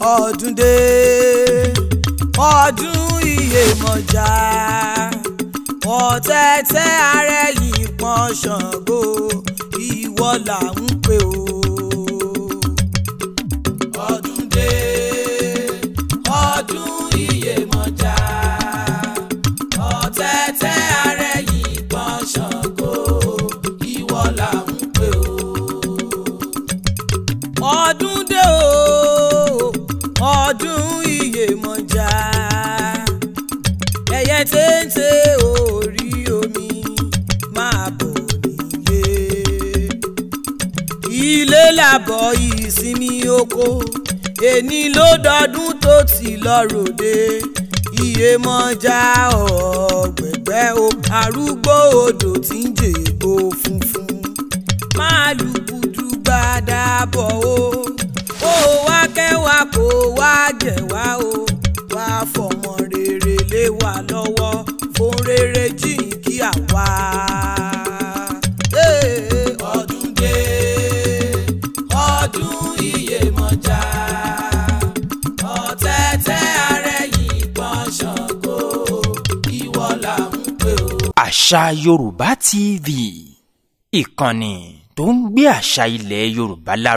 ọdún dé ọdún Iyèmọ̀já ọ̀tẹ̀tẹ̀ arẹ́yìn pọ́n Ṣàngó ìwọ là ń pè ó. ọdún dé ọdún Iyèmọ̀já ọ̀tẹ̀tẹ̀ arẹ́yìn pọ́n Ṣàngó ìwọ là ń pè ó. ọdún dé o ọdún Iyèmọ̀já ẹyẹ téńté orí omi máa bọ̀ nílé ilé làbọ̀ ìsinmi oko èní ló dọdún tó ti lọ ròde Iyèmọ̀já ọ̀gbẹ̀gbẹ́ o arúgbó odò tí ń jègbó funfun máa lùkùdù gbàdá bọ̀ o ó wá kẹwàá kó wá jẹ̀ wá o wá fọmọ rere lé wa lọ́wọ́ fún rere jìn kí àwa. ọdún dé ọdún Iyèmọ̀já ọ̀tẹ̀tẹ̀ arẹ́yìn pọ́n Ṣàngó ìwọ là ń pè ó. àṣà yorùbá tv ìkànnì tó ń gbé àṣà ilẹ̀ yorùbá lárugẹ.